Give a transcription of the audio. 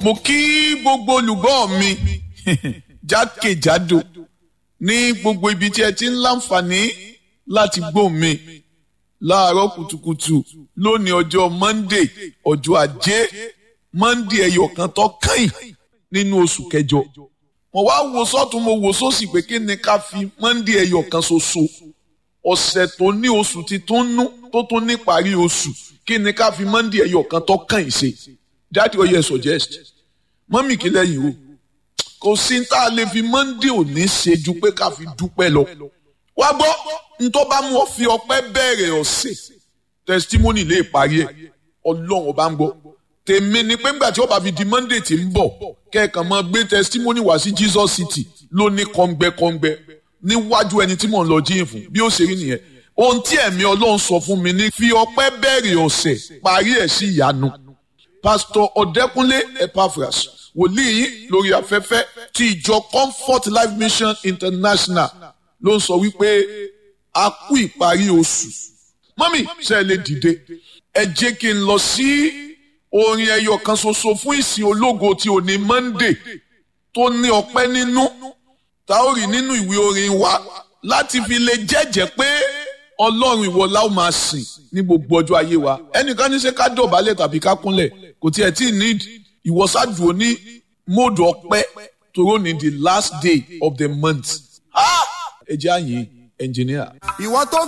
mo kí gbogbo olùgbọ́ mi jákèjádò ní gbogbo ibi tí ẹ ti ń láǹfààní láti gbọ́ mi láàárọ̀ kùtùkùtù lónìí ọjọ́ monday ọjọ́ ajé monday ẹyọ kan tó kàn nínú oṣù kẹjọ mo wá wo sọ́tún mo wo sósì pé kí ni ká fi monday ẹyọ kan ṣoṣo ọ̀sẹ̀ tó ní oṣù ti tó nú tó tún ní parí oṣù kí ni ká fi monday ẹyọ kan tó kàn ṣe jáde ọyẹ suggest mọ́mì kí lẹ́yìn o kò sí tá a lè fi monday òní ṣe ju pé ká fi dúpẹ́ lọ wá gbọ́ ntọ́ bá mú ọ fi ọpẹ́ bẹ̀rẹ̀ ọ̀sẹ̀ testimony lè parí ẹ̀ ọlọ́run ọba ń gbọ́ tèmi ni pé ńgbà tí ó bá fi di monday tí ń bọ̀ kẹ́ẹ̀kan máa gbé testimony wá sí jesus city ló ní kọ́ngbẹ́kọ́ngbẹ́ níwájú ẹni tí mò ń lọ jíyìn fún bí ó ṣe rí nìyẹn ohun tí ẹ̀mí ọlọ́run sọ fún mi ní fi ọpẹ́ bẹ̀rẹ̀ ọ̀sẹ̀ parí ẹ̀ sí ìyanu pastor ọ̀dẹ́kúnlé epaphras wòlíì yín lórí afẹ́fẹ́ ti ìjọ comfort life mission international ló ń sọ wípé a kú ìparí oṣù mọ́mì ṣe lè dìde ẹ jẹ́ kí n lọ sí orin ẹyọ kan ṣoṣo fún ìsìn ológo tí ò ní monday tó ní ọpẹ́ nínú tá ó rí nínú ìwé orin wa láti fi lè jẹ́jẹ́ pé ọlọ́run ìwọ la ó máa sìn ní gbogbo ọjọ́ ayé wa ẹnìkan ní ṣe ká dọ̀bálẹ̀ tàbí ká kúnlẹ̀ kò tiẹ̀ tí ì ní ìwọ́sàdùn ní móòdù ọpẹ́ toró ní the last day of the month ẹ jẹ́ àyìn ẹnjìníà. ìwọ tó